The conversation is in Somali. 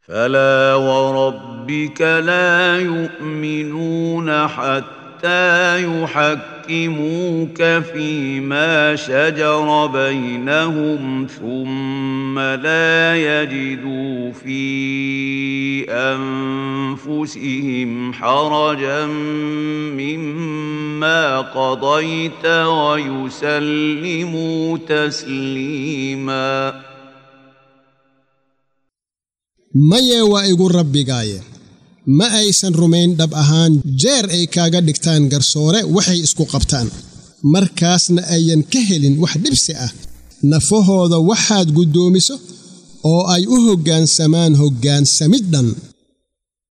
فلا وربك لا يؤمنون حتى يحكموك فيما شجر بينهم ثم لا يجدوا في انفسهم حرجا مما قضيت ويسلموا تسليما maye waa igu rabbigaaye ma aysan rumayn dhab ahaan jeer ay kaaga dhigtaan garsoore waxay isku qabtaan markaasna ayan ka helin wax dhibsi ah nafahooda waxaad guddoomiso oo ay u hoggaansamaan hoggaansamid dhan